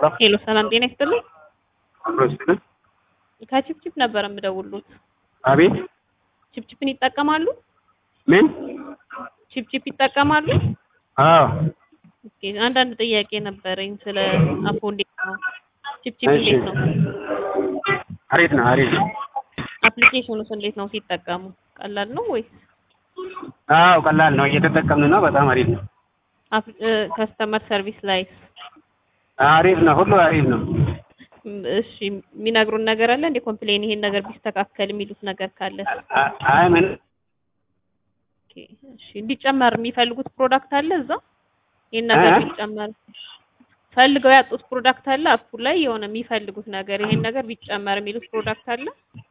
ሄሎ ሰላም ጤና ይስጥልኝ። አብሮ ይስጥልን። ከቺፕቺፕ ነበር የምደውሉት። አቤት ቺፕቺፕን ይጠቀማሉ? ምን? ቺፕቺፕ ይጠቀማሉ? አዎ ኦኬ፣ አንዳንድ ጥያቄ ነበረኝ ስለ አፖ እንዴት ነው? ቺፕቺፕ እሺ። እንዴት ነው? አሪፍ ነው አሪፍ ነው። አፕሊኬሽኑስ እንዴት ነው ሲጠቀሙ? ቀላል ነው ወይስ አዎ ቀላል ነው፣ እየተጠቀምን ነው። በጣም አሪፍ ነው። ከስተመር ሰርቪስ ላይ አሪፍ ነው፣ ሁሉ አሪፍ ነው። እሺ የሚነግሩን ነገር አለ እንደ ኮምፕሌን ይሄን ነገር ቢስተካከል የሚሉት ነገር ካለ አ- አይ ምን ኦኬ፣ እሺ እንዲጨመር የሚፈልጉት ፕሮዳክት አለ እዛ ይሄን ነገር እ? ቢጨመር ፈልገው ያጡት ፕሮዳክት አለ አፑ ላይ የሆነ የሚፈልጉት ነገር ይሄን ነገር ቢጨመር የሚሉት ፕሮዳክት አለ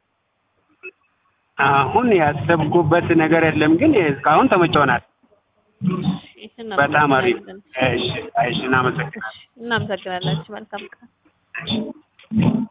አሁን ያሰብኩበት ነገር የለም፣ ግን እስካሁን ተመቸውናል። እሺ፣ በጣም አሪፍ። እናመሰግናለን። እሺ፣ እሺ፣ እናመሰግናለን። እናመሰግናለን። መልካም ቀን